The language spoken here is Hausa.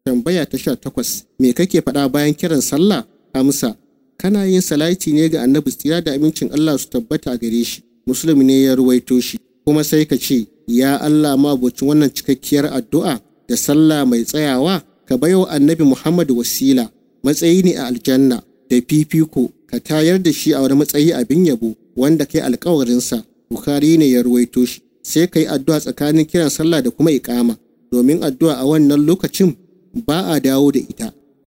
tambaya ta sha takwas me kake faɗa bayan kiran sallah amsa kana yin salati ne ga annabi tsira da amincin Allah su tabbata a gare shi musulmi ne ya ruwaito shi kuma sai ka ce ya Allah mabocin wannan cikakkiyar addu'a da sallah mai tsayawa ka baiwa annabi Muhammad wasila matsayi ne a aljanna da fifiko ka tayar da shi a wani matsayi abin yabo wanda kai alkawarinsa Bukhari ne ya ruwaito shi sai ka yi addu'a tsakanin kiran sallah da kuma iƙama domin addu'a a wannan lokacin ba a dawo da ita